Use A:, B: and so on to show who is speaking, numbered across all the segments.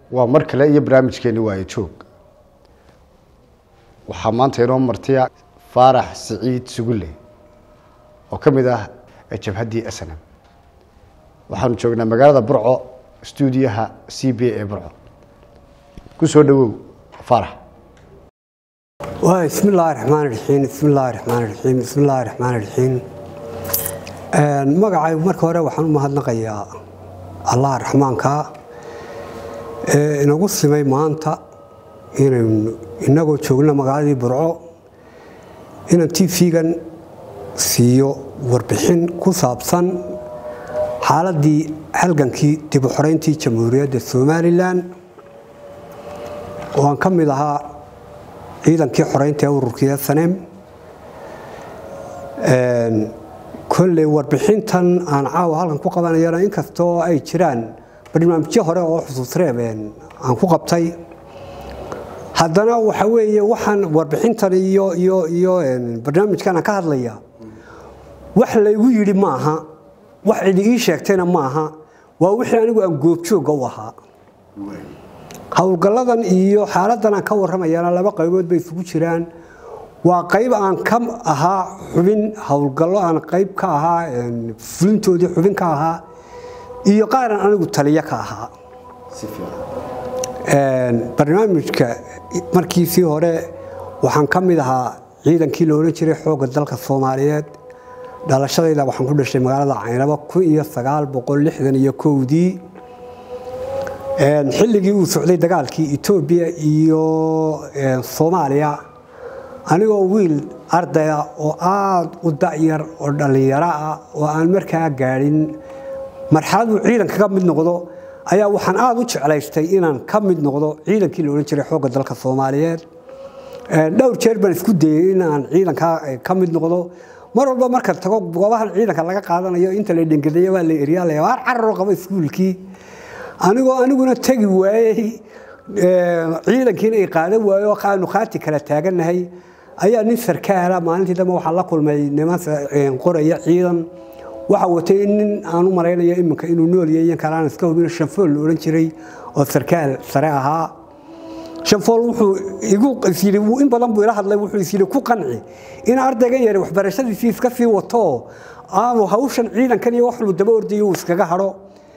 A: waa mar kale iyo barnaamijkeeni waayo joog waxaa maanta inoo martiya faarax siciid sugulle oo ka mid ah jabhaddii snm waxaanu joognaa magaalada burco stuudiyaha c b a burco ku soo dhowow faarax
B: bismi illaahi raxmaan raxiim bismi illaahi raxmaan raxiim bismi illaahi raxmaan raxiim magacay marka hore waxaan u mahadnaqayaa allah raxmaanka ee inagu simay maanta inaynu inagoo joogna magaaladii burco inaan tv-gan siiyo warbixin ku saabsan xaaladdii halgankii dib u xoreyntii jamhuuriyadda somalilan oo aan ka mid ahaa ciidankii xoreynta ee ururkii sanem kolley warbixintan aan caawa halkan ku qabanayana inkastoo ay jiraan barnaamijyo hore oo xusuusreeb aan ku qabtay haddana waxa weeye waxaan warbixintan iyo iyo iyo barnaamijkan aan ka hadlaya wax laygu yidhi ma aha wax cidi ii sheegtayna ma aha waa wixii anigu aan goobjoogga u ahaa howlgalladan iyo xaaladdan aan ka warramayana laba qaybood bay isugu jiraan waa qayb aan ka ahaa xubin howlgallo aan qayb ka ahaa fulintoodii xubin ka ahaa iyo qaaran anigu taliyo ka ahaa barnaamijka markiisii hore waxaan ka mid ahaa ciidankii la odhan jiray xoogga dalka soomaaliyeed dhalashadayda waxaan ku dhashay magaalada caynabo kun iyo sagaal boqol lixdan iyo kowdii xilligii uu socday dagaalkii etoobiya iyo soomaaliya anigoo wiil ardaya oo aada u da'yar oo dhallinyaro ah oo aan markaa gaadhin marxaladuu ciidan kaga mid noqdo ayaa waxaan aada u jeclaystay inaan ka mid noqdo ciidankii la odhan jiray xoogga dalka soomaaliyeed dhowr jeer baan isku dayey in aan ciidankaa ka mid noqdo mar walba marka tago goobahan ciidanka laga qaadanayo inta la dhengadeeya waa la eryaala waar cararo qabo iskuulkii anigoo aniguna tegi waayey ciidankiina ay qaadan waayo aanu khaati kala taagannahay ayaa nin sarkaala maalintii dambe waxaa la kulmay niman qoraya ciidan waxa watay nin aan u malaynayo iminka inuu nool yahay iyan kale aan iska hubin shanfool la odhan jiray oo sarkaal sare ahaa shanfool wuxuu igu isyidhi in badan buu ila hadlay wuxuu isyidhi ku qanci in ardaygan yari waxbarashadiisii iska sii wato aanu hawshan ciidankan iyo wax lu daba ordayo uu iskaga hadho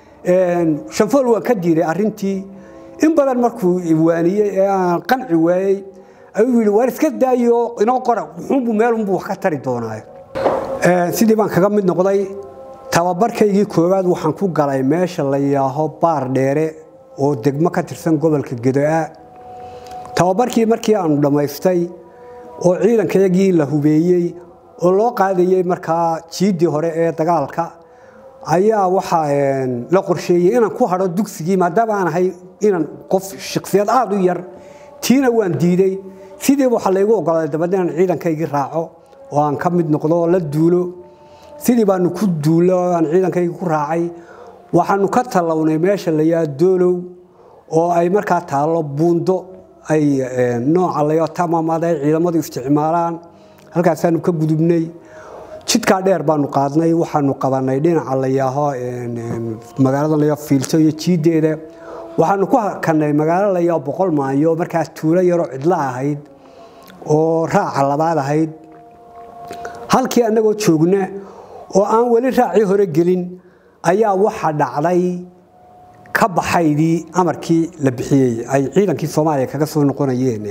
B: shanfool waan ka diiday arrintii in badan markuu waaniyey ee aan qanci waayey ayuu yidhi waar iska daayo inoo qora wuxuunbuu meelunbuu wax ka tari doonaayo sidii baan kaga mid noqday tababarkaygii koowaad waxaan ku galay meesha la yaaho baar dheere oo degmo ka tirsan gobolka gedo-a tababarkii markii aanu dhammaystay oo ciidankayagii la hubeeyey oo loo qaadayey markaa jiiddii hore ee dagaalka ayaa waxaa la qorsheeyey inaan ku hadho dugsigii maadaama aan ahay inaan qof shaksiyad aada u yar tiina waan diiday sidiiba waxaa laygu ogolaaday dabadna inaan ciidankaygii raaco oo aan ka mid noqdo oo la duulo sidii baanu ku duulo aan ciidankaygii ku raacay waxaanu ka tallawnay meesha la yaa doolow oo ay markaa taallo buundo ay nooca layo tamamad ay ciidamadu isticmaalaan halkaasaanu ka gudubnay jidkaa dheer baanu qaadnay waxaanu qabanay dhinaca la yaaho magaalada layaa fiilto iyo jiiddeeda waxaanu ku hakanay magaalo la yaa boqol maayo markaas tuulo yaroo cidlo ahayd oo raaca labaad ahayd halkii annagoo joogna oo aan weli raacii hore gelin ayaa waxa dhacday ka baxaydii amarkii la bixiyey ay ciidankii soomaaliya kaga soo noqonayeen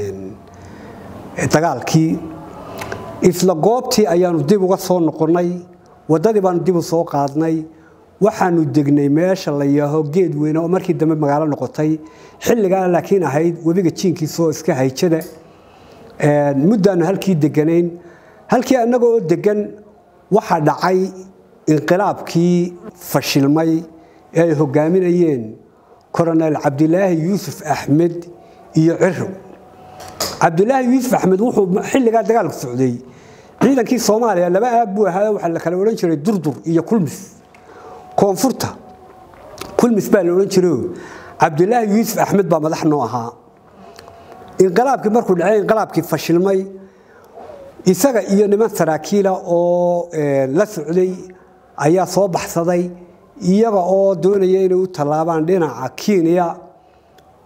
B: dagaalkii isla goobtii ayaanu dib uga soo noqonnay waddadii baanu dib u soo qaadnay waxaanu degnay meesha la yaaho geed weyne oo markii dambe magaalo noqotay xilligaana laakiin ahayd webiga jiinkiisaoo iska hayjada muddaanu halkii deganayn halkii annaga oo degan waxaa dhacay inqilaabkii fashilmay ee ay hogaaminayeen koronel cabdilaahi yuusuf axmed iyo ciro cabdilaahi yuusuf axmed wuxuu xilligaa dagaalku socday ciidankii soomaaliya laba aag buu ahaa waxaa la kala odhan jiray durdur iyo kulmis koonfurta kulmis baa la odhan jirayo cabdilaahi yuusuf axmed baa madax noo ahaa inqilaabkii markuu dhacay inqilaabkii fashilmay isaga iyo niman saraakiila oo la socday ayaa soo baxsaday iyaga oo doonaya inay u tallaabaan dhinaca kenya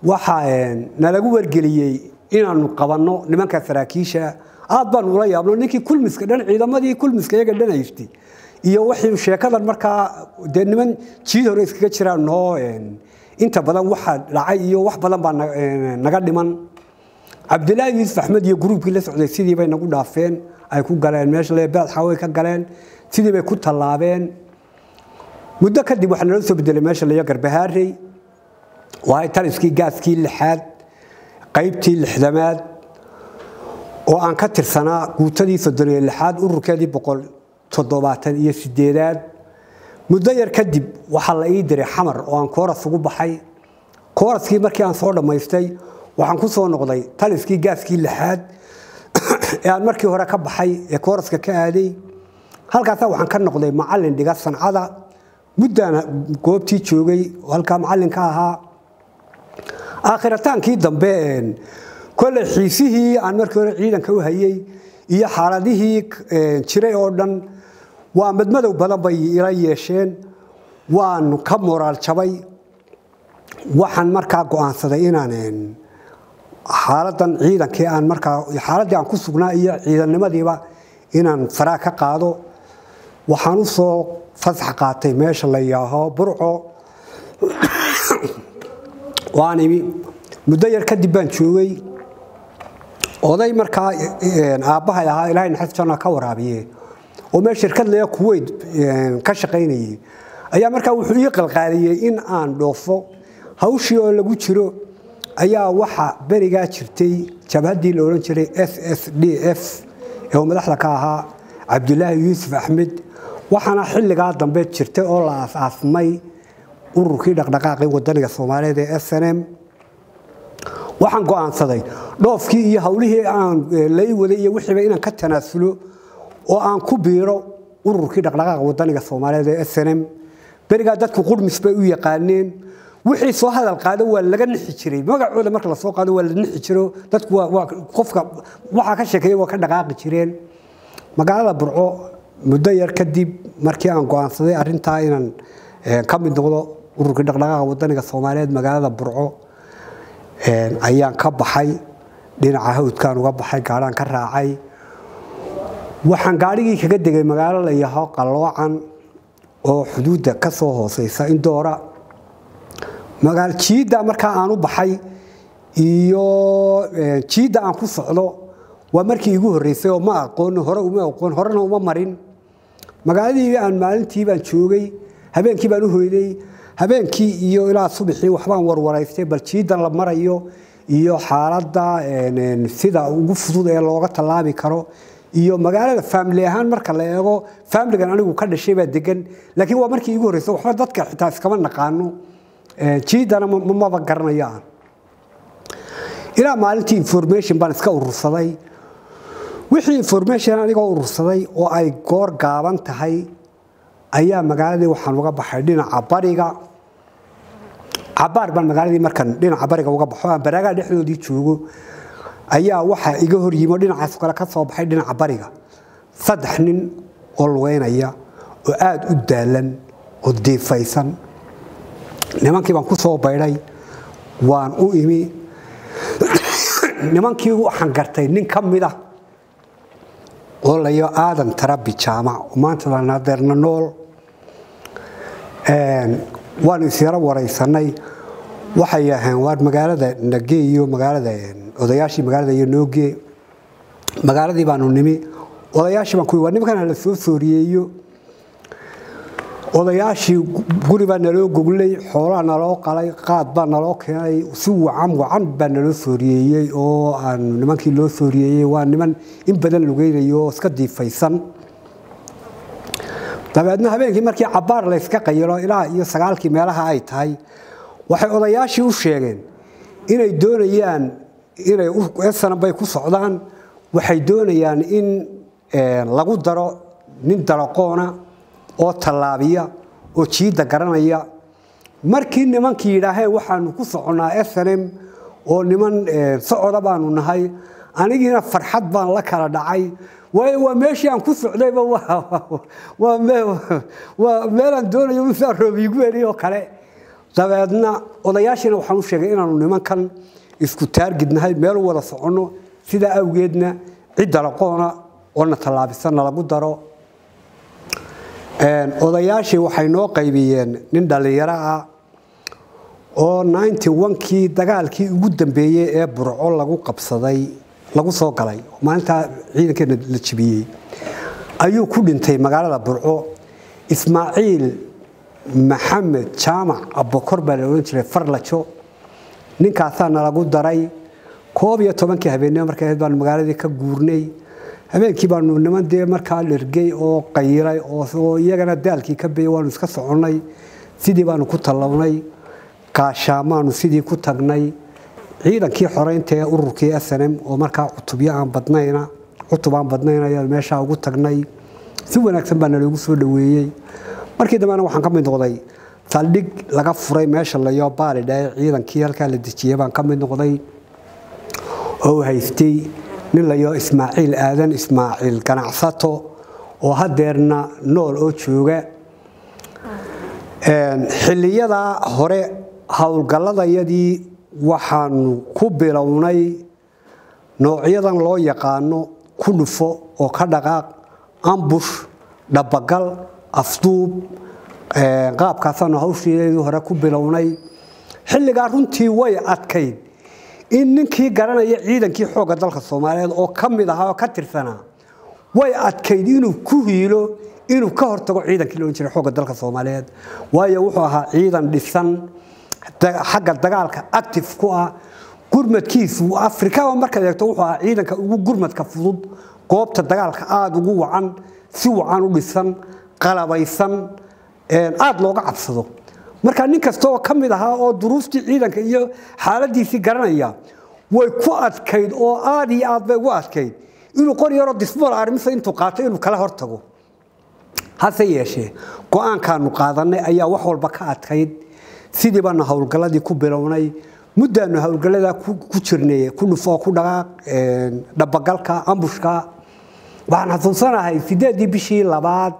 B: waxaa nalagu wargeliyey inaanu qabanno nimanka saraakiisha aad baanu ula yaabno ninkii kulmiska dhan ciidamadii kulmiska iyaga dhan haystay iyo wixii sheekadan markaa dee niman jiid hore iskaga jiraan noo inta badan waxa dhacay iyo wax badan baa naga dhiman cabdilaahi yuusuf axmed iyo gruubkii la socday sidii bay nagu dhaafeen ay ku galeen meesha leebaad xaway ka galeen sidii bay ku tallaabeen muddo kadib waxaa naloo soo bedelay meesha layo garbahaarey waa taliskii gaaskii lixaad qaybtii lixdamaad oo aan ka tirsanaa guutadii soddoniyo lixaad ururkeedii boqol toddobaatan iyo sideedaad muddo yar kadib waxaa la ii diray xamar oo aan kooras ugu baxay kooraskii markii aan soo dhammaystay waxaan ku soo noqday taliskii gaaskii lixaad ee aan markii hore ka baxay ee kooraska ka aaday halkaasa waxaan ka noqday macallin dhiga sancada muddaan goobtii joogay oo halkaa macallinka ahaa aakhirotaankii dambe kolley xiisihii aan markii hore ciidanka u hayey iyo xaaladihii jiray oo dhan waa madmadow badan bay ila yeesheen waan ka moraal jabay waxaan markaa go'aansaday inaan xaaladan ciidankii aan markaa xaaladdii aan ku sugnaa iyo ciidannimadiiba inaan faraa ka qaado waxaan u soo fasax qaatay meesha la yaaho burco waan imi muddo yar kadib baan joogay oday markaa aabbahay ahaa ilaahay naxariis janna ka waraabiye oo meel shirkad leeya kuweyt ka shaqaynayay ayaa markaa wuxuu ii qalqaaliyey in aan dhoofo hawshii oo lagu jiro ayaa waxa berigaa jirtay jabhaddii la odhan jiray s s d f ee uu madaxda ka ahaa cabdilaahi yuusuf axmed waxaana xilligaa dambe jirtay oo la aas-aasmay ururkii dhaqdhaqaaqii wadaniga soomaaliyeed ee s n m waxaan go'aansaday dhoofkii iyo hawlihii aan lai waday iyo wixiiba inaan ka tanaasulo oo aan ku biiro ururkii dhaqdhaqaaqa wadaniga soomaaliyeed ee s n m berigaa dadku qurmis bay u yaqaaneen wixii soo hadal qaado waa laga nixi jiray magacooda marka la soo qaado waa la nixi jiro dadku qofka waxaa ka sheekeeya waa ka dhaqaaqi jireen magaalada burco muddo yar kadib markii aan go'aansaday arrintaa inaan ka mid noqdo ururkii dhaqdhaqaaqa wadaniga soomaaliyeed magaalada burco ayaan ka baxay dhinaca hawdkaan uga baxay gaadhaan ka raacay waxaan gaadhigii kaga degay magaalo la yaho qalloocan oo xuduudda ka soo hooseysa indoora jiidda markaa aan u baxay iyo jiidda aan ku socdo waa markii igu horreysay oo ma aqoon hore uma aqoon horena uma marin magaaladii aan maalintii baan joogay habeenkii baan u hoyday habeenkii iyo ilaa subaxii waxbaan warwaraystay bal jiiddan la marayo iyo xaaladda sida ugu fudud ee looga tallaabi karo iyo magaalada faamili ahaan marka la eego faamiligan anigu ka dhashay baa degan laakiin waa markii igu horreysay waxba dadka xitaa iskama naqaano jiidana maba garanayo aan ilaa maalintii information baan iska urursaday wixii information anigoo urursaday oo ay goor gaaban tahay ayaa magaaladii waxaan uga baxay dhinaca bariga cabaar baan magaaladii markan dhinaca bariga uga baxo aan baraagaa dhexdoodii joogo ayaa waxaa iga hor yimo dhinacaas kale ka soo baxay dhinaca bariga saddex nin oo lugeynaya oo aada u daalan oo diifaysan nimankii baan ku soo baydhay waan u imi nimankii waxaan gartay nin ka mid ah oo layo aadan tarabi jaamac oo maanta lanadeerna nool waanu isyaro waraysanay waxay yaheen waar magaalada nage iyo magaalada odayaashii magaalada iyo nooge magaaladii baanu nimi odayaashii baan ku waa nimankan la soo sooriyeeyo odayaashii guri baa naloo goglay xoolaa naloo qalay qaad baa naloo keenay si wacan wacan baa naloo sooriyeeyey oo aan nimankii loo sooriyeeyey waa niman in badan lugeynayo oo iska diifaysan dabeedna habeenkii markii cabaar layska qayilo ilaa iyo sagaalkii meelaha ay tahay waxay odayaashii u sheegeen inay doonayaan inay esanabay ku socdaan waxay doonayaan in lagu daro nin daraqoona oo tallaabiya oo jiidda garanaya markii nimankii yidhaaheen waxaanu ku soconnaa snm oo niman socoda baanu nahay anigiina farxad baan la kala dhacay waayo waa meeshii aan ku socdayba waa meelaan doonayo usaa roobiigu eli oo kale dabeedna odayaashiina waxaan u sheegay inaanu nimankan isku taargidnahay meel u wada soconno sidaa awgeedna cidda laqoona oona tallaabisana lagu daro odayaashii waxay noo qaybiyeen nin dhallinyaro ah oo ninety onkii dagaalkii ugu dambeeyey ee burco lagu qabsaday lagu soo galay maalintaa ciidankeena la jibiyey ayuu ku dhintay magaalada burco ismaaciil maxamed jaamac abokor baa la odhan jiray farlajo ninkaasaa nalagu daray koob iyo tobankii habeenimo markay ahayd baanu magaaladii ka guurnay habeenkii baanu niman dee markaa dhergey oo qayiray oo iyagana daalkii ka beeyey waanu iska soconnay sidii baanu ku tallawnay gaashaamaanu sidii ku tagnay ciidankii xoreynta ee ururkii snm oo markaa cutubyo aan badnayna cutub aan badnayn ayaan meeshaa ugu tagnay si wanaagsan baa naloogu soo dhoweeyey markii dambena waxaan ka mid noqday saldhig laga furay meesha layo baalidhae ciidankii halkaa la dejiyey baan ka mid noqday oo haystay nin layo ismaaciil aadan ismaaciil ganacsato oo hadeerna nool oo jooga xiliyadaa hore howlgalladayadii waxaanu ku bilownay noocyadan loo yaqaano ku dhufo oo ka dhaqaaq ambush dhabagal afduub qaabkaasaanu hawsheedii hore ku bilownay xilligaa runtii way adkayd in ninkii garanaya ciidankii xoogga dalka soomaaliyeed oo ka mid ahaa oo ka tirsanaa way adkayd inuu ku hiilo inuu ka hortago ciidankii loodhan jiray xoogga dalka soomaaliyeed waayo wuxuu ahaa ciidan dhisan xagga dagaalka active ku ah gurmadkiisu afrikaba markaad eegto wuxuu ahaa ciidanka ugu gurmadka fudud goobta dagaalka aada ugu wacan si wacan u dhisan qalabaysan aada looga cabsado marka nin kasta oo ka mid ahaa oo duruuftii ciidanka iyo xaaladiisii garanaya way ku adkayd oo aad iyo aad bay ugu adkayd inuu qor yaroo disbool arrimisa intuu qaato inuu kala hortago hase yeeshee go-aankaanu qaadanay ayaa wax walba ka adkayd sidii baanu howlgalladii ku bilownay muddaanu howlgalladaa ku jirnay ku dhufoo ku dhaqaaq dhabagalka ambushka waxaan xasuusanahay sideedii bishii labaad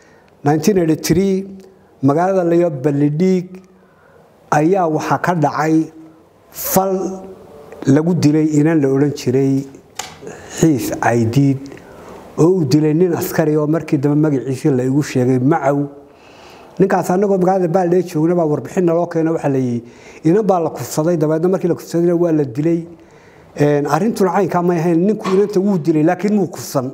B: magaalada layo ballidhiig ayaa waxaa ka dhacay fal lagu dilay inan la odhan jiray xiis caydiid oo uu dilay nin askari oo markii dambe magaciisii la igu sheegay macow ninkaas anagoo magaalada baaldhee joogna baa warbixin naloo keeno waxaa layihi inan baa la kufsaday dabeedna markii la kufsadayna waa la dilay arrintuna caynkaa may ahayn ninku inanta wuu dilay laakiin muu kufsan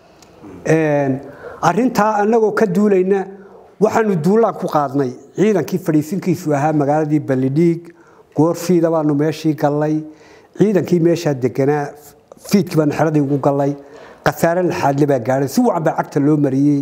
B: arrintaa anagoo ka duulayna waxaanu duulaan ku qaadnay ciidankii fadhiisinkiisu ahaa magaaladii ballidhiig goorfiida baanu meeshii gallay ciidankii meeshaa deganaa fiidkii baanu xeradii ugu gallay khasaare laxaadle baa gaadhay si wacan baa cagta loo mariyey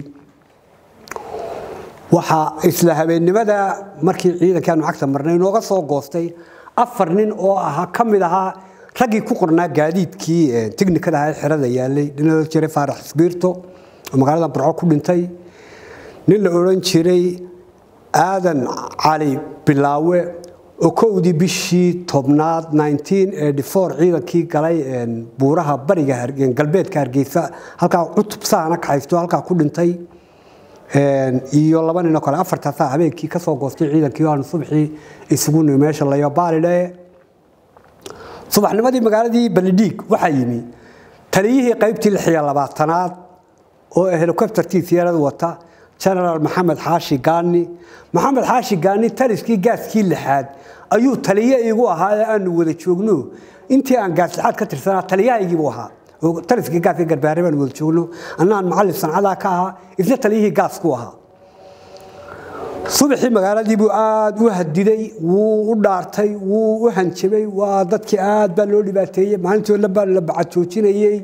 B: waxaa isla habeennimada markii ciidankii aanu cagta marnay nooga soo goostay afar nin oo ahaa ka mid ahaa raggii ku qornaa gaadiidkii tiknikada ahaa xerada yaalay dhinalo jiray faarax isbiirto oo magaalada burco ku dhintay nin la odhan jiray aadan cali bilaawe oo kowdii bishii tobnaad ciidankii galay buuraha bariga galbeedka hargeysa halkaa cutub saana ka haysto halkaa ku dhintay iyo laba ninoo kale afartaasaa habeenkii ka soo goostay ciidankii aanu subaxii isugu nimi meesha layo baalidhe subaxnimadii magaaladii ballidhiig waxaa yimi taliyihii qaybtii lix iyo labaatanaad oo helicoptertii siyarada wata genaraal maxamed xaashi gaani maxamed xaashi gaani taliskii gaaskii lixaad ayuu taliye igu ahaa ee aanu wada joogno intii aan gaas lixaad ka tirsanaa taliyahaygiibuu ahaa taliskii gaaska garbaare baanu wada joogno annaan macallin sancadaa ka ahaa isna taliyihii gaasku ahaa subaxii magaaladiibuu aada u hadiday wuu u dhaartay wuu u hanjabay waa dadkii aad baa loo dhibaateeyey maalintii dhan baa la bacajoojinayey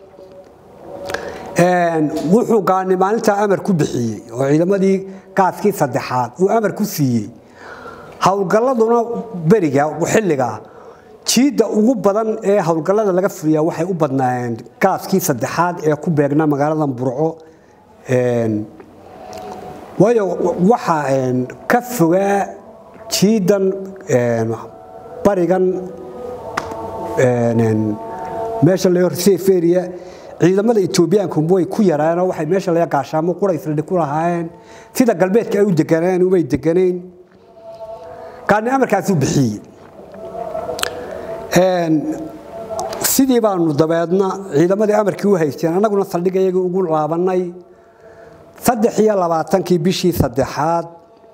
B: wuxuu gaani maalintaa amar ku bixiyey oo ciidamadii gaaskii saddexaad uu amar ku siiyey howlgalladuna beriga xilligaa jiidda ugu badan ee howlgallada laga fuliyaa waxay u badnaayeen gaaskii saddexaad ee ku beegnaa magaalada burco waayo waxaa ka fogaa jiidan barigan meesha la horseferia ciidamada etoobiyaanku way ku yaraanoo waxay meesha laga gaashaamo quraysladhi ku lahaayeen sida galbeedka ay u deganeen umay deganayn gaani amarkaasuu bixiyey sidii baanu dabeedna ciidamadii amarkii u haysteen annaguna saldhigayagii ugu laabannay saddex iyo labaatankii bishii saddexaad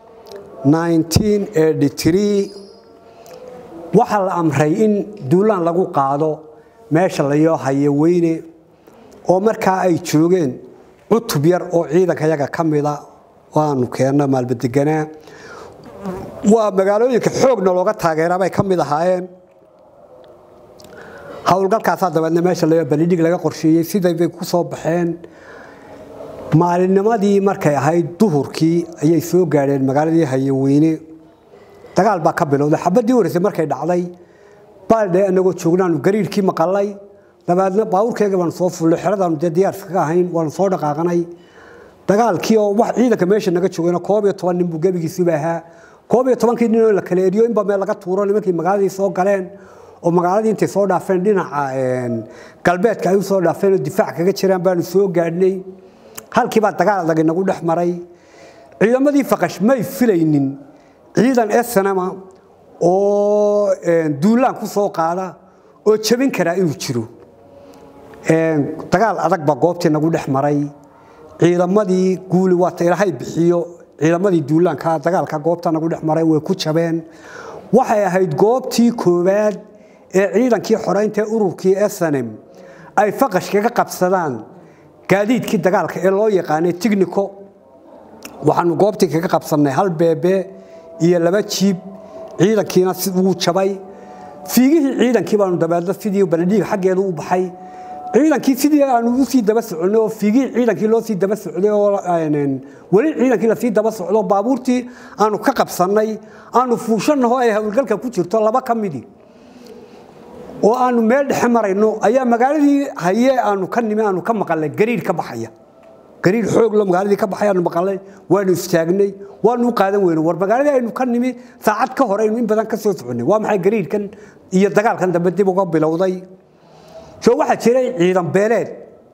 B: waxaa la amray in duulaan lagu qaado meesha layoo haye weyne oo markaa ay joogeen cutub yar oo ciidanka yaga ka mida waanu keenno maalbadeganaa waa magaalooyinka xoogna looga taageera bay ka mid ahaayeen howlgalkaasaa dabeedna meesha layoo balidhig laga qorsheeyey siday bay ku soo baxeen maalinnimadii markay ahayd duhurkii ayay soo gaadheen magaaladii hayeweyne dagaal baa ka bilowday xabadii horeysay markay dhacday baaldhe anagoo joognaanu gariirkii maqalay dabeedna baabuurkeega baanu soo fullay xeradaanu dee diyaarska ka ahayn waanu soo dhaqaaqanay dagaalkii oo wax ciidanka meesha naga joogayna koob iyo toban nin buu gebigiisuba ahaa koob iyo tobankii nin oo la kala eriyo inba meel laga tuuro nimankii magaaladii soo galeen oo magaaladii intay soo dhaafeen dhinaca galbeedka ay u soo dhaafeen oo difaac kaga jiraan baanu soo gaadhnay halkiibaa dagaal adag inagu dhex maray ciidamadii faqash may filaynin ciidan esanama oo duulaan ku soo qaada oo jabin karaa inuu jiro dagaal adag baa goobtii nagu dhex maray ciidamadii guuli waata ilaahay bixiyo ciidamadii duulaanka dagaalka goobta nagu dhex maray way ku jabeen waxay ahayd goobtii koowaad ee ciidankii xoreynta ururkii snm ay faqash kaga qabsadaan gaadiidkii dagaalka ee loo yaqaanay tignico waxaanu goobtii kaga qabsannay hal beebe iyo laba jiib ciidankiina wuu jabay fiigihii ciidankii baanu dabeedna sidii baladhiig xaggeedu u baxay ciidankii sidii aanu usii daba soconay oo fiigihii ciidankii loo sii daba socday oo weli ciidankii lasii daba socdo baabuurtii aanu ka qabsannay aanu fuushannaho ay howlgalka ku jirto laba ka midi oo aanu meel dhexe marayno ayaa magaaladii haye aanu ka nimi aanu ka maqalnay gariir ka baxaya gariir xooglo magaaladii ka baxay aanu maqalnay waanu istaagnay waanu u qaadan weyno war magaaladii aynu ka nimi saacad ka hore aynu in badan ka soo soconnay waa maxay gariirkan iyo dagaalkan dambe dib uga bilowday soo waxaa jiray ciidan beeleed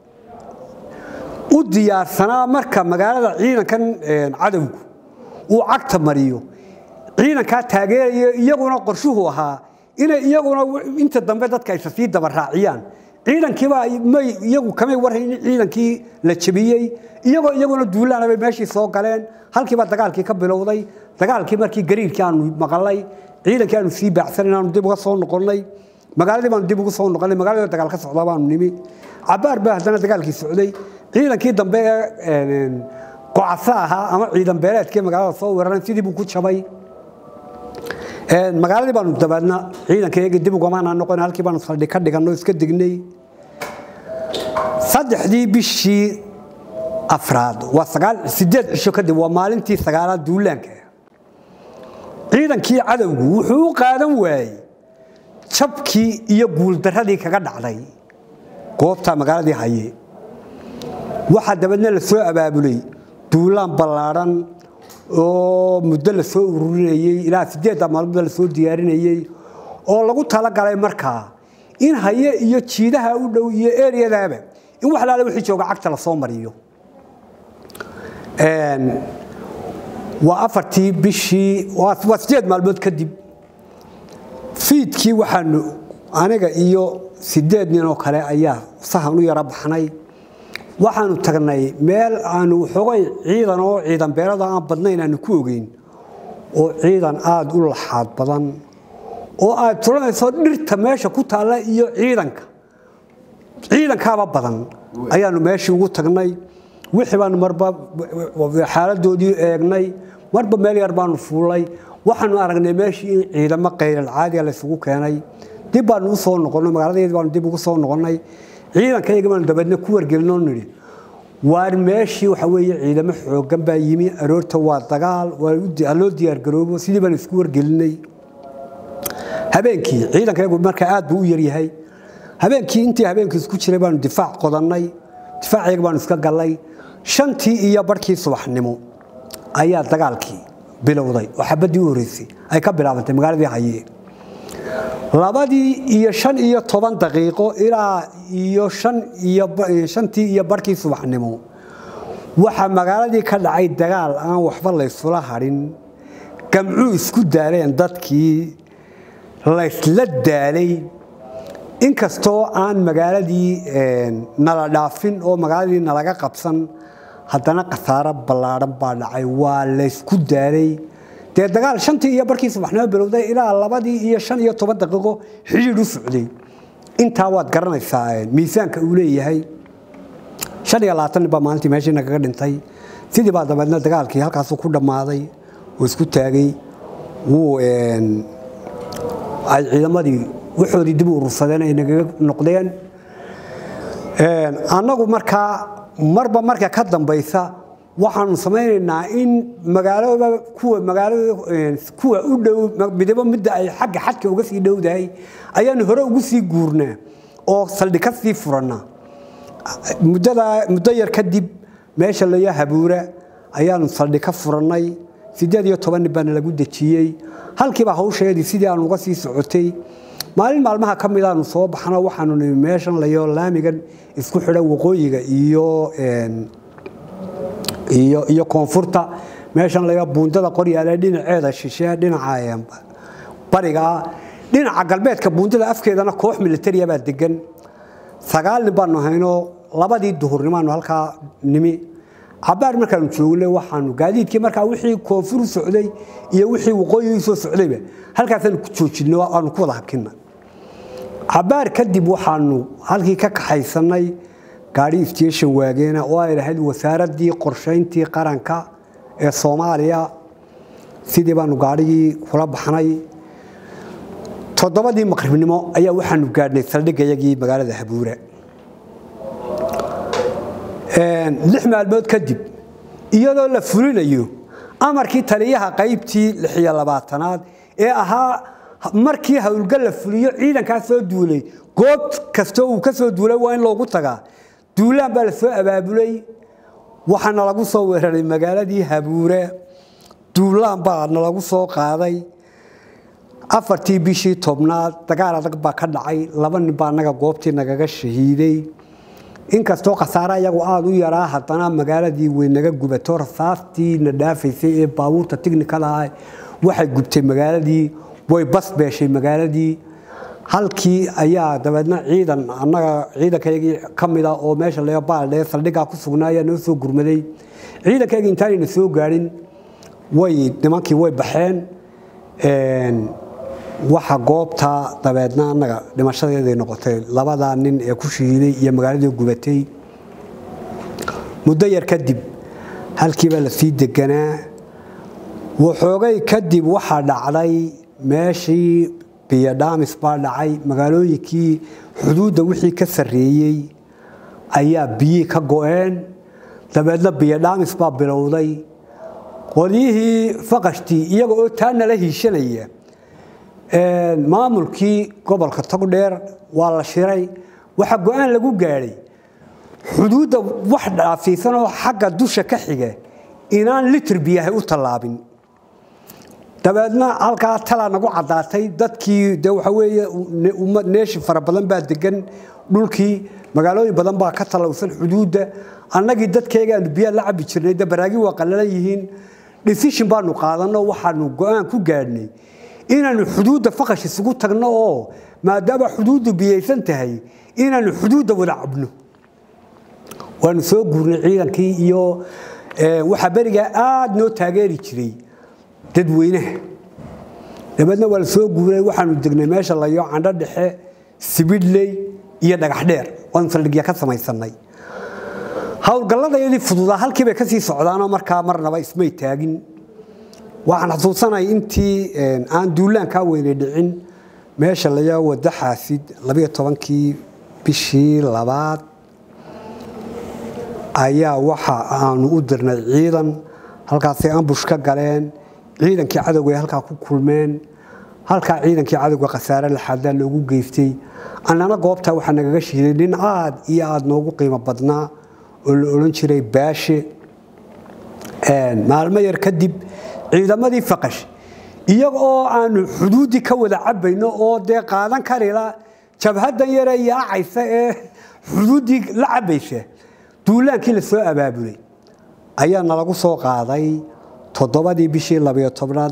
B: u diyaarsanaa marka magaalada ciidankan cadowgu uu cagta mariyo ciidankaa taageeraya iyaguna qorshuhu ahaa inay iyaguna inta dambe dadka aysa sii daba raaciyaan ciidankiibaa may iyagu kamay warhayn in ciidankii la jabiyey iyagoo iyaguna duulaana bay meeshii soo galeen halkiibaa dagaalkii ka bilowday dagaalkii markii gariirkii aanu maqalay ciidankii aanu sii baacsanan aanu dib uga soo noqonnay magaaladii baanu dib ugu soo noqonnay magaalada dagaal ka socdaa baanu nimi cabaar baa haddana dagaalkii socday ciidankii dambe ee gocasa ahaa ama ciidan beeleedkii magaalada soo weeraran sidii buu ku jabay magaaladii baanu dabeedna ciidankayaga dib ugamaana noqon halkii baanu saldhi ka dhiganno iska degnay saddexdii bishii afraad waa sagaal sideed cisho kadib waa maalintii sagaalaad duulaanka ciidankii cadowgu wuxuu u qaadan waayey jabkii iyo guuldaradii kaga dhacday goobta magaaladii haye waxaa dabeedna la soo abaabulay duulaan ballaadhan oo muddo la soo ururinayey ilaa sideedda maalmood la soo diyaarinayey oo lagu talagalay markaa in haye iyo jiidaha u dhow iyo eryadaaba in wax laala wixii jooga cagta lasoo mariyo waa afartii bishii waa sideed maalmood kadib fiidkii waxaanu aniga iyo sideed nin oo kale ayaa sahan u yaro baxnay waxaanu tagnay meel aanu xogay ciidan oo ciidan beelada aan badnayn aanu ku ogeyn oo ciidan aada u laxaad badan oo aad turanayso dhirta meesha ku taalla iyo ciidanka ciidankaaba badan ayaanu meeshii ugu tagnay wixii baanu marba xaaladoodii eegnay marba meel yar baanu fuulay waxaanu aragnay meeshii in ciidamo qayral caadiga laysugu keenay dib baanu usoo noqonnay magaaladeedi baanu dib ugu soo noqonnay ciidankayaga baanu dabeedna ku wargelinoo nidhi waar meeshii waxa weeye ciidamo xooggan baa yimi aroorta waa dagaal waa loo diyaargaroobo sidii baanu isku wargelinay habeenkii ciidankayagu markaa aad buu u yaryahay habeenkii intii habeenkii isku jiray baanu difaac qodannay difaacayaga baanu iska gallay shantii iyo barhkii subaxnimo ayaa dagaalkii bilowday oo xabaddii u horreysay ay ka bilaabantay magaaladii haye labadii iyo shan iyo toban daqiiqo ilaa iyo shantii iyo barhkii subaxnimo waxaa magaaladii ka dhacay dagaal aan waxba laysula hadhin gamcuu isku daaleen dadkii laysla daalay inkastoo aan magaaladii nala dhaafin oo magaaladii nalaga qabsan haddana khasaaro ballaadhan baa dhacay waa laysku daalay dee dagaal shantii iyo barkii subaxnimo bilowday ilaa labadii iyo shan iyo toban daqiiqo xidhiidh u socday intaa waad garanaysaa miisaanka uu leeyahay shan iyo labaatan nin baa maalintii meeshii nagaga dhintay sidii baa dabeedna dagaalkii halkaasuu ku dhammaaday oo isku taagay wuu ay ciidamadii waxoodii dib u urursadeen ay nagaga noqdeen annagu markaa marba marka ka dambaysa waxaanu samaynaynaa in magaalooba kuwa magaalada kuwa u dhow midabo midda ay xagga xadka uga sii dhowdahay ayaanu hore ugu sii guurnaa oo saldhig ka sii furannaa muddada muddo yar kadib meesha layo habuura ayaanu saldhig ka furannay siddeed iyo toban nin baana lagu dejiyey halkiibaa hawsheedii sidii aanu uga sii socotay maalin maalmaha ka mid aanu soo baxno waxaanu nimi meeshan layo laamigan isku xidha waqooyiga iyo iyo iyo koonfurta meeshan laga buundada qoryaale dhinaceeda shishe dhinaca bariga dhinaca galbeedka buundada afkeedana koox militariya baa degan sagaal nin baanu hayno labadii duhurnimaanu halkaa nimi cabaar markaanu joogne waxaanu gaadiidkii markaa wixii koonfur u socday iyo wixii waqooyi u soo socdayba halkaasaanu ku joojinay aanu ku wada hakina cabaar kadib waxaanu halkii ka kaxaysanay gaadhi station waageena oo ay lahayd wasaaraddii qorshayntii qaranka ee soomaaliya sidii baanu gaadhigii kula baxnay toddobadii maqribnimo ayaa waxaanu gaadhnay saldhigayagii magaalada habuure lix maalmood kadib iyadoo la fulinayo amarkii taliyaha qaybtii lixiyo labaatanaad ee ahaa markii howlgal la fuliyo ciidankaa soo duulay goob kastoo uu ka soo duulay waa in loogu tagaa duulaan baa la soo abaabulay waxaana lagu soo weeraray magaaladii habuure duulaan baa nalagu soo qaaday afartii bishii tobnaad dagaal adag baa ka dhacay laba nin baa naga goobtii nagaga shahiiday inkastoo khasaare iyagu aada u yaraa haddana magaaladii way naga gubato rasaastii na dhaafaysay ee baabuurta tignikada ah waxay gubtay magaaladii way bas beeshay magaaladii halkii ayaa dabeedna ciidan annaga ciidankayagii ka mida oo meesha laga baaldhee saldhigaa ku sugnaa ayaa noo soo gurmaday ciidankaygii intaanayna soo gaadhin way nimankii way baxeen waxa goobta dabeedna annaga dhimashadeeday noqotay labadaa nin ee ku shahiiday iyo magaaladii gubatay muddo yar kadib halkiibaa la sii deganaa waxoogay kadib waxaa dhacday meeshii biyodhamis baa dhacay magaalooyinkii xuduudda wixii ka sarreeyey ayaa biyii ka go-een dabeedna biyodhamis baa bilowday qolyihii faqashtii iyaga oo taa nala hiishanaya maamulkii gobolka togdheer waa la shiray waxaa go-aan lagu gaadhay xuduudda wax dhaafiisan oo xagga dusha ka xiga inaan litir biyahay u tallaabin dabeedna halkaa talaa nagu caddaatay dadkii de waxa weeye neeshi fara badan baa degan dhulkii magaalooyin badan baa ka talowsan xuduudda annagii dadkeegaanu biyaa la cabi jirnay de baraagi waa qallalan yihiin decision baanu qaadanno waxaanu go-aan ku gaadhnay inaanu xuduudda faqash isugu tagno oo maadaama xuduuddu biyaysan tahay inaanu xuduudda wada cabno waanu soo guurnay ciidankii iyo waxaa berigaa aada noo taageeri jiray dadweynaha dabeedna waa la soo guuray waxaanu degnay meesha layo candho dhexe sibidhley iyo dhagax dheer waanu saldhigya ka samaysanay howlgalladayadii fududaa halkiibay ka sii socdaanoo markaa marnaba ismay taagin waxaan xasuusanay intii aan duulaankaa weynay dhicin meesha layaa wada xaasid labayo tobankii bishii labaad ayaa waxa aanu u dirnay ciidan halkaasay ambush ka galeen ciidankii cadowga ay halkaa ku kulmeen halkaa ciidankii cadowga khasaare laxaadaa loogu geystay annana goobtaa waxaa nagaga shiiday nin aad iyo aada noogu qiimo badnaa oo la odhan jiray baashe maalmo yar kadib ciidamadii faqash iyaga oo aanu xuduuddii ka wada cabayno oo dee qaadan karila jabhadan yare yaacaysa ee xuduuddii la cabaysa duulaankii la soo abaabulay ayaa nalagu soo qaaday toddobadii bishii labayo tobnaad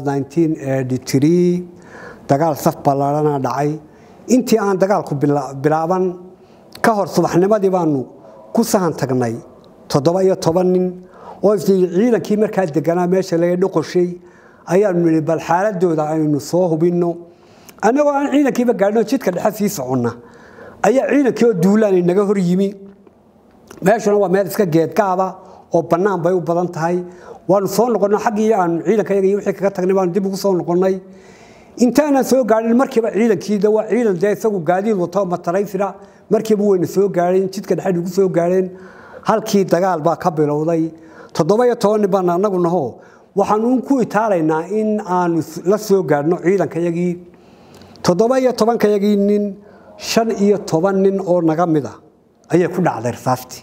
B: dagaal saf ballaarana dhacay intii aan dagaalku bilaaban ka hor subaxnimadii baanu ku sahan tagnay toddoba iyo toban nin oo ciidankii markaa deganaa meesha laga dhoqoshay ayaanu nihi bal xaaladooda aynu soo hubinno annagoo aan ciidankiiba gaadhino jidka dhexe sii soconna ayaa ciidankii oo duulaani naga hor yimi meeshuna waa meel iska geedgaaba oo bannaan bay u badan tahay waanu soo noqonnay xaggii aanu ciidankayaga iyo wixii kaga tagnay baanu dib ugu soo noqonnay intaanan soo gaadhin markiiba ciidankiida waa ciidan dee isagu gaadiid wato mataraysira markiiba wayna soo gaadheen jidka dhexe ugu soo gaadheen halkii dagaal baa ka bilowday toddoba iyo toban nin baan anagu naho waxaanu ku itaalaynaa in aanu la soo gaadhno ciidankayagii toddoba iyo tobankayagii nin shan iyo toban nin oo naga mid a ayay ku dhacday rasaastii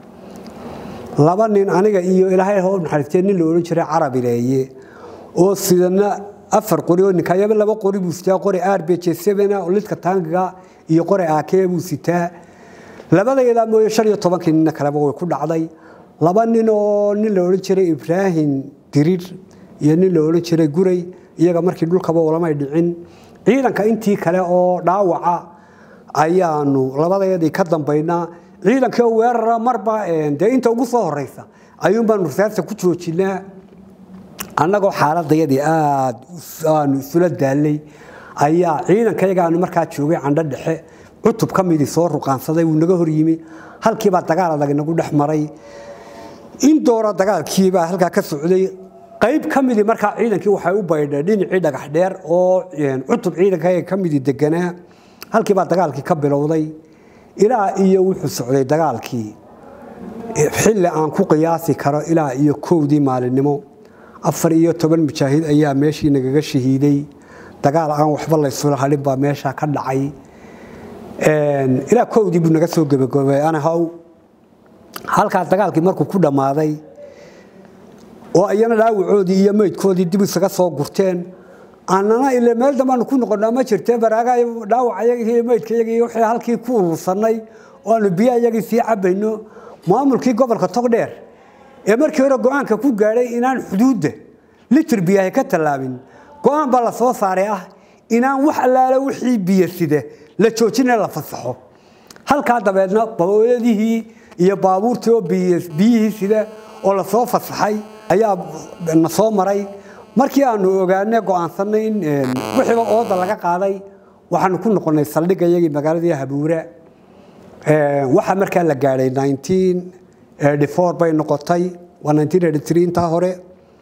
B: laba nin aniga iyo ilaahay hoo naxariistee nin la odhan jiray carabileeye oo sidana afar qori oo ninkayaba laba qori buu sitaa qori rbj oo lidka taangiga iyo qori aakee buu sitaa labadayadaa mooye shan iyo tobankii ninna kaleba way ku dhacday laba nin oo nin la odhan jiray ibraahim dirir iyo nin la odhan jiray guray iyaga markii dhulkaba ulamay dhicin ciidanka intii kale oo dhaawaca ayaanu labadayadii ka dambaynaa ciidankii oo weerara marba dee inta ugu soo horeysa ayuunbaanu rasaasta ku joojinaa annagoo xaaladayadii aad aanu isula daallay ayaa ciidankayaga aanu markaa joogay candho dhexe cutub ka midii soo ruqaansaday wuu naga hor yimi halkiibaa dagaal adag inagu dhex maray in doora dagaalkiibaa halkaa ka socday qayb ka midii markaa ciidankii waxay u baydheen dhinacii dhagax dheer oo cutub ciidankayaga ka midii deganaa halkiibaa dagaalkii ka bilowday ilaa iyo wuxuu socday dagaalkii xilli aan ku qiyaasi karo ilaa iyo kowdii maalinimo afar iyo toban mujaahid ayaa meeshii nagaga shahiiday dagaal aan waxba laysula hadhin baa meesha ka dhacay ilaa kowdii buu naga soo gebagobay anahow halkaas dagaalkii markuu ku dhammaaday oo iyana dhaawacoodii iyo meydkoodii dib isaga soo gurteen annana ile meel dambaanu ku noqonnaa ma jirtee baraaga dhaawacayagii iyo meydkayagii wixii halkii ku urursanay oo aanu biyo ayagii sii cabayno maamulkii gobolka togdheer ee markii hore go-aanka ku gaadhay inaan xuduudda litir biyahay ka tallaabin go-aan baa la soo saaray ah inaan wax allaale wixii biyo sida la joojina la fasaxo halkaa dabeedna baboodadihii iyo baabuurtii oo biyihii sida oo lasoo fasaxay ayaa na soo maray markii aanu ogaane go-aansanay in wixiiba ooda laga qaaday waxaanu ku noqonnay saldhigga iyagii magaaladii habuura waxaa markaa la gaadhay bay noqotay waa intaa hore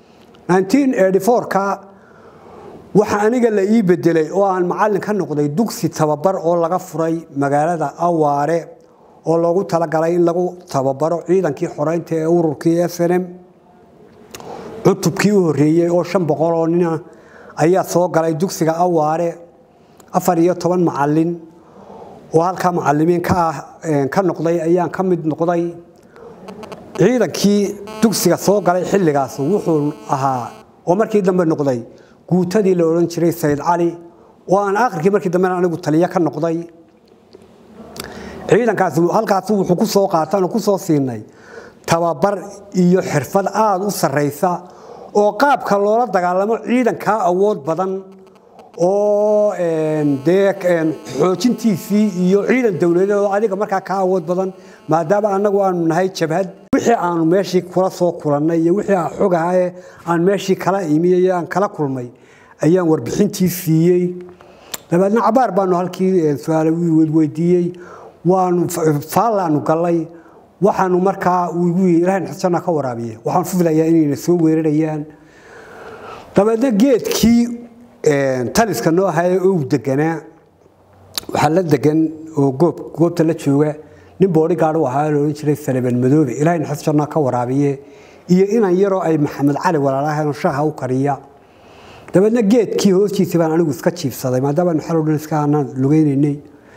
B: ka waxa aniga la ii bedelay oo aan macalin ka noqday dugsi tababar oo laga furay magaalada awaare oo loogu talagalay in lagu tababaro ciidankii xoreynta ee ururkii snm cutubkii u horeeyey oo shan boqol oo nina ayaa soo galay dugsiga awaare afar iyo toban macalin oo halkaa macalimiin ka noqday ayaan ka mid noqday ciidankii dugsiga soo galay xilligaas wuxuu ahaa oo markii dambe noqday guutadii la odhan jiray sayid cali oo aan akhirkii markii dambena anigu taliyo ka noqday ciidankaas halkaas wuxuu ku soo qaatan ku soo siinay tababar iyo xirfad aada u sarraysa oo qaabka loola dagaalamo ciidankaa awood badan oo dee xoojintiisii iyo ciidan dowladeed oo adiga markaa ka awood badan maadaama annagu aanu nahay jabhad wixii aanu meeshii kula soo kulannay iyo wixii aan xogahaye aan meeshii kala imiyey aan kala kulmay ayaan warbixintii siiyey dabeedna cabaar baanu halkii su-aal weydiiyey waanu faallaanu gallay waxaanu markaa igu ilahay xusana ka waraabiye waxaan filayaa inayna soo weerarayaan dabeedna geedkii taliska noo haya oo u deganaa waxaa la degan oo goob goobta la jooga nin boodhigaad u ahaa la odhan jiray salaban madoobe ilahay naxas jannaa ka waraabiye iyo inan yaroo ay maxamed cali walaalahayn shaha u kariya dabeedna geedkii hoostiisa baan anigu iska jiibsaday maadaama aynu xal o dhan iska aanaan lugaynaynay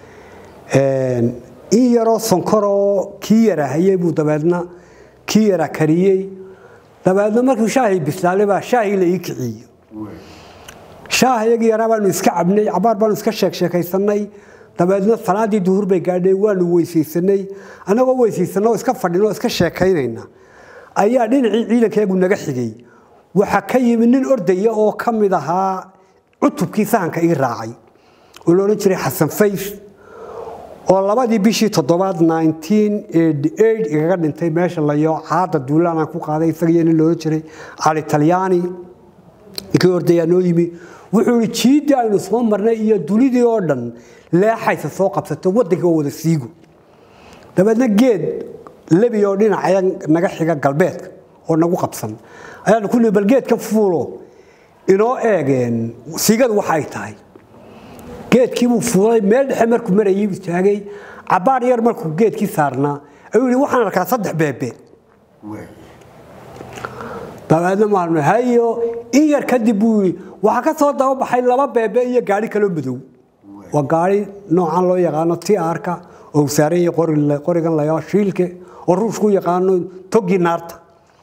B: in yaroo sonkoroo kii yara hayey buu dabeedna kii yara kariyey dabeedna markuu shaahii bislaalay baa shaahii la ii kiciye shaahayagii yaraa baanu iska cabnay cabaar baanu iska sheek sheekaysanay dabeedna salaadii duhur bay gaadhay waanu weysaysanay annagoo weysaysanoo iska fadhinoo iska sheekaynayna ayaa dhinacii ciidankeegu naga xigay waxaa ka yimi nin ordaya oo ka mid ahaa cutubkii sahanka ii raacay oo la odhan jiray xasan fays oo labadii bishii toddobaad igaga dhintay meesha layo caada duulaan aan ku qaaday isagiyo nin loodhan jiray cali talyaani ninkii ordayaa noo yimi wuxuu ihi jiiddii aynu soo marnay iyo dunidii oo dhan leexaysa soo qabsato waddanka oo wada siigo dabeedna geed lebi oo dhinacaya naga xiga galbeedka oo nagu qabsan ayaanu ku nihi bal geedka fuulo inoo eegeen siigadu waxa ay tahay geedkiibuu fuulay meel dhexe markuu marayay istaagay cabaar yar markuu geedkii saarnaa ayuu yihi waxaan arkaa saddex beebe dabeedna maalmo hayo in yar kadib buu yidhi waxaa ka soo dababaxay laba beebe iyo gaari kaloo madow waa gaari noocan loo yaqaano tiarka oo saaran yahay qorigan layaa shiilke oo ruushku yaqaano toggii naarta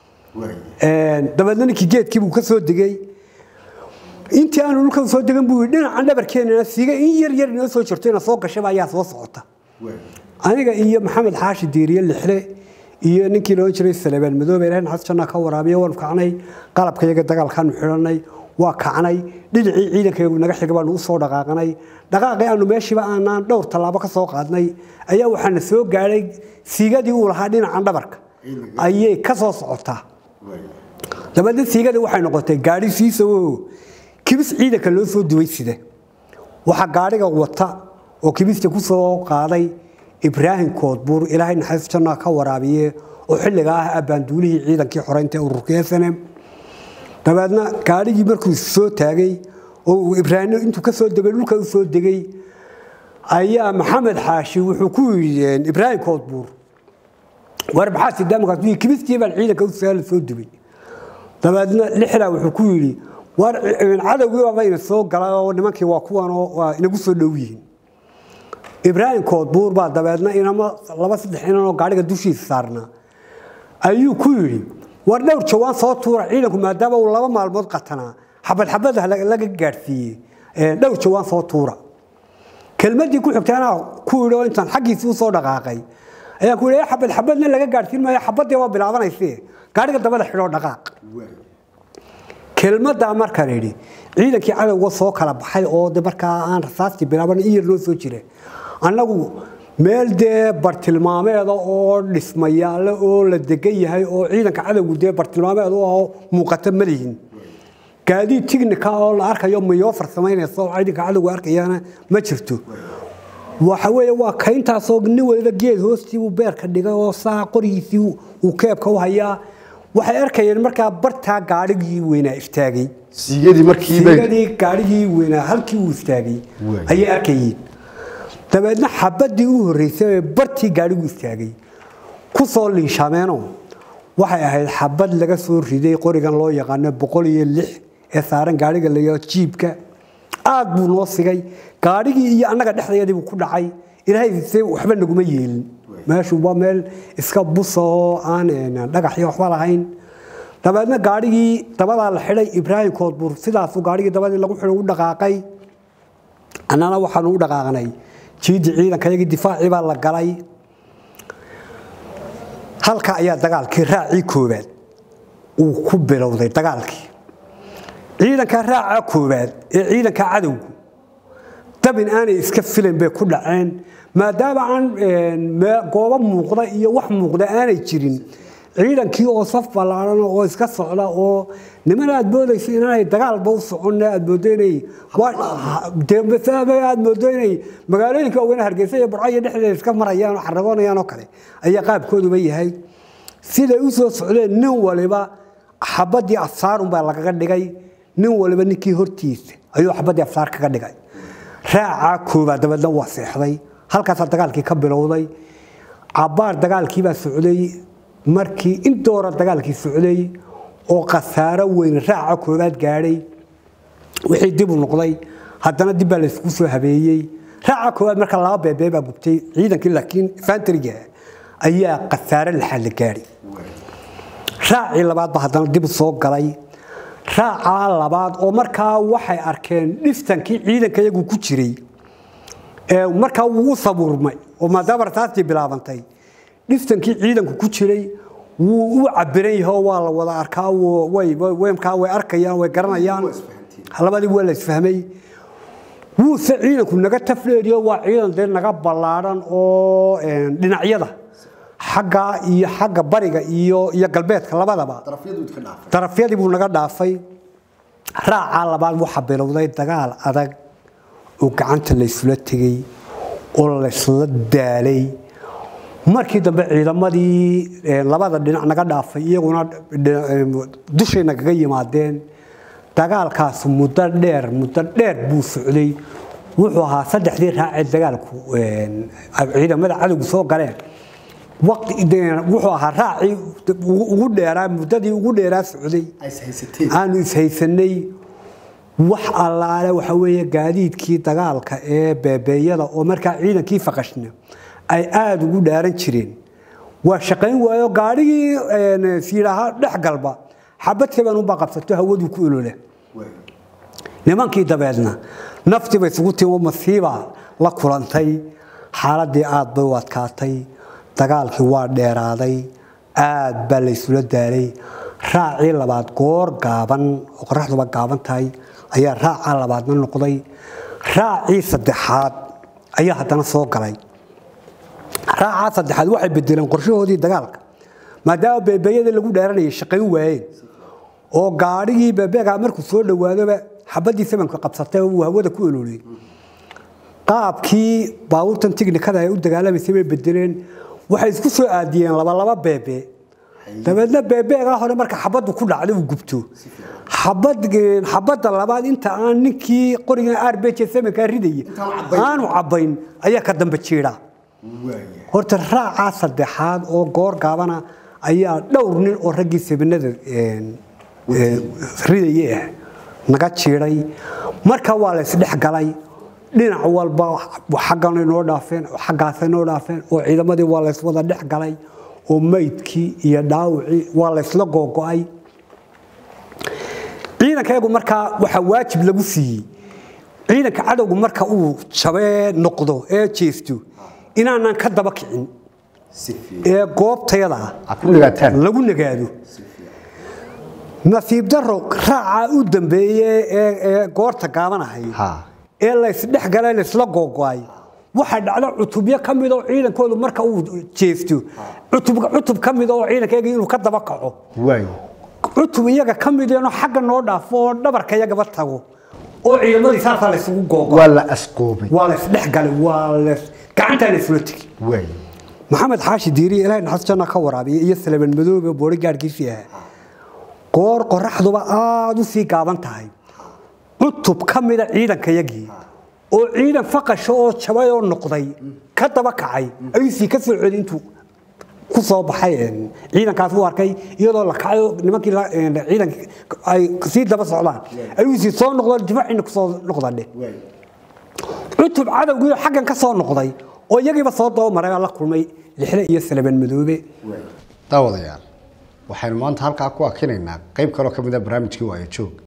B: dabeedna ninkii geedkiibuu ka soo degay intii aanu dhulka soo degan buu yidhi dhinacan dhabarkeenana siiga in yar yar inoo soo jirto ina soo gashaba ayaa soo socota aniga iyo maxamed xaashi diiriye lixle iyo ninkii loodhan jiray salebaan madoobe ilahay naxas janna ka waraabiya waanu kacnay qalabka iyaga dagaalkaanu xidhanay waa kacnay dhinacii ciidankayagu naga xiga baanu u soo dhaqaaqnay dhaqaaqii aanu meeshiiba aanaan dhowr tallaabo ka soo qaadnay ayaa waxaana soo gaadhay siigadii uu lahaa dhinacan dhabarka ayay ka soo socotaa dabeedna siigadii waxay noqotay gaadhi siisawo kibis ciidanka loo soo duway sida waxaa gaadhiga wata oo kibista ku soo qaaday ibraahim koodbuur ilaahay naxariis janna ka waraabiye oo xilliga ah abbaanduulihii ciidankii xoreynta ururka snm dabeedna gaadhigii markuu soo taagay oo ibraahim intuu ka soo degay dhulka u soo degay ayaa maxamed xaashi wuxuu ku yidhi ibraahim koodbuur war maxaa sidaamkaas kibistii baan ciidanka u saala soo dubay dabeedna lixdaa wuxuu ku yidhi war cadowgii baaba ina soo galay oo nimankii waa kuwanoo waa inagu soo dhow yihiin ibraahim koodbuur baa dabeedna inama laba saddex inanoo gaadhiga dushiisa saarnaa ayuu ku yidhi war dhowr jawaan soo tuura ciidanku maadaama uu laba maalmood qatanaa xabad xabada laga gaadhsiiyey dhowr jawaan soo tuura kelmadii ku xigtay anaa ku yidhi oo intaan xaggiisii usoo dhaqaaqay ayaan ku yidhi xabad xabadna laga gaadhsiin maayo xabadii waa bilaabanayse gaadhiga dabada xidhoo dhaqaaq kelmadaa markaan idhi ciidankii cadowga soo kala baxay oo de markaa aan rasaastii bilaaban in yar noo soo jira annagu meel dee bartilmaameeda oo dhismayaale oo la degan yahay oo ciidanka cadowgu dee bartilmaameed u ahoo muuqata ma lihin gaadiid tignika oo la arkayo mayoo farsamaynaysa oo ciidanka cadowgu arkayana ma jirto waxa weeye waa kayntaasoo nin waliba geed hoostii uu beerka dhigay oo saa qorigiisii uu keebka u hayaa waxay arkayeen markaa bartaa gaadhigii weynaa istaagay
A: siigadii markii
B: siigadii gaadhigii weynaa halkii uu istaagay ayay arkayeen dabeedna xabadii u horreysay ee bartii gaadhigu istaagay ku soo liishameenoo waxay ahayd xabad laga soo riday qorigan loo yaqaano boqol iyo lix ee saaran gaadhiga layaa jiibka aad buu noo sigay gaadhigii iyo annaga dhexdeediibuu ku dhacay ilaahay se waxba naguma yeelin meeshu waa meel iska busa oo aan dhagaxyo waxba lahayn dabeedna gaadhigii dabadaa la xidhay ibraahim koodbuur sidaasuu gaadhigii dabadii lagu xidhay u dhaqaaqay annana waxaanu u dhaqaaqnay jiidii ciidanka yagii difaacii baa la galay halka ayaa dagaalkii raacii koowaad uu ku bilowday dagaalkii ciidanka raaca koowaad ee ciidanka cadowgu dabin aanay iska filan bay ku dhaceen maadaama aan goobo muuqda iyo wax muuqda aanay jirin ciidankii oo saf ballaaran oo iska socda oo niman aad moodaysa inaanay dagaalba u socon aad moodo inay aad moodo inay magaalooyinka oogana hargeysa iyo burcayo dhexdeeda iska marayaan oo xaragoonayaan oo kale ayaa qaabkooduba yahay siday u soo socdeen nin waliba xabadii afsaarun baa lagaga dhigay nin waliba ninkii hortiisa ayuu xabadii afsaar kaga dhigay raacaa koobaad dabeedna waa seexday halkaasaa dagaalkii ka bilowday cabaar dagaalkiibaa socday markii indoora dagaalkii socday oo khasaaro weyn raaca koobaad gaadhay wixii dib u noqday haddana dib baa laysku soo habeeyey raaca koobaad marka laba beebee baa gubtay ciidankii laakiin fantriga ayaa khasaaro laxaad la gaadhay raacii labaad baa haddana dib u soo galay raacaa labaad oo markaa waxay arkeen dhiftankii ciidanka iyagu ku jiray markaa wuu u sabuurmay oo maadaama rasaastii bilaabantay dhiftankii ciidanku ku jiray wuu u cabiran yahay oo waa la wada arkaa wuu- way way- weymkaa way arkayaan way garanayaan labadii waa la isfahmay wuuse ciidanku naga tafleeriyo waa ciidan dee naga ballaadhan oo een, dhinacyada xagga iyo xagga bariga iyo iyo galbeedka labadaba darafyadii buu naga dhaafay raacaa labaad waxaa bilowday dagaal adag oo gacanta laysula tegey oo laysla daalay markii dambe ciidamadii eh, labada dhinac naga dhaafay iyaguna dhina- eh, dushay nagaga yimaadeen dagaalkaas muddo dheer muddo dheer buu socday wuxuu ahaa saddexdii raacee dagaalku eh, ciidamada cadowgu soo galeen waqti de- wuxuu ahaa raacii ugu ugu dheeraa muddadii ugu dheeraa socday aanu ishaysanay wax allaale waxa weeye gaadiidkii dagaalka ee beebeeyada oo markaa ciidankii faqashna ay aada ugu dhaaran jireen waa shaqayn waayo gaadhigii een, siidhaha dhex galba xabad kaban unbaa qabsato hawaduu ku olole nimankii dabeedna naftii bay isugu timi oo masiibaa la kulantay xaaladii aad bay u adkaatay dagaalkii waa dheeraaday aad baa laysula daalay raacii labaad goor gaaban oo qoraxduba gaaban tahay ayaa raacaa labaadna noqday raacii saddexaad ayaa haddana soo galay raacaa saddexaad waxay bedeleen qorshahoodii dagaalka maadaama beebeeyada lagu dheeranayay shaqayn waayeen oo gaadhigii beebeegaa markuu soo dhawaadoba xabadii samanka qabsatay oo uu hawada ku ololiyey qaabkii baabuurtan tiknikada ay u dagaalamaysay bay bedeleen waxay isku soo aadiyeen labalaba beebe dabeedna beebeegaa hore marka xabaddu ku dhacday uu gubto xabad xabadda labaad inta aan ninkii qorigan arbj samankaa ridayay aanu cabbayn ayaa ka dambe jiidha horta raacaa saddexaad oo goor gaabana ayaa dhowr nin oo raggii sabanada ridaye ah naga jiiday marka waa la isdhex galay dhinac walba xaggan noo dhaafeen xaggaasay noo dhaafeen oo ciidamadii waa la iswada dhex galay oo maydkii iyo dhaawicii waa la isla googo'ay ciidankayagu markaa waxaa waajib lagu siiyey ciidanka cadowgu marka uu jabee noqdo ee jeesto inaanan ka daba kicin ee goobtayada
A: Ha ku nagaataan.
B: lagu nagaado nasiib daro raacaa u dambeeye ee ee goorta gaabanahay
A: Ha.
B: ee laysdhex galay laysla googo'ay waxaa dhacda cutubyo ka mid oo ciidankoodu marka uu jeesto cutub cutub ka mid oo ciidankayaga inuu ka daba kaco
A: waay
B: cutub iyaga ka mideenoo xagga noo dhaafo oo dhabarka iyagaba tago oo ciidamadii saasaa laysugu googo
A: waa la asqoobay
B: waa laysdhex galay waa lays gacantaa laysula tegi
A: waay
B: maxamed xaashi diiri ilaahay naxas janna ka waraabiya iyo salaban madoobe boori gaadhkiisii ahaa goor qoraxduba aada u sii gaaban tahay cutub ka mida ciidankayagii oo ciidan faqasha oo jabay oo noqday ka daba kacay ayuu sii ka soo celi intuu ku soo baxay een, ciidankaas u arkay iyadoo la kacay oo nimankii la- een, ciidanka ay sii daba socdaan ayuu sii soo noqdo difaciina kusoo noqdadhe cutub cadowgii oo xaggan ka soo noqday oo iyagiiba soo dabamaray baa la kulmay lixle iyo salaban madoobe
A: daawadayaal waxaynu maanta halkaa ku akinaynaa qayb kaloo ka mid a barnaamijkii waayo joog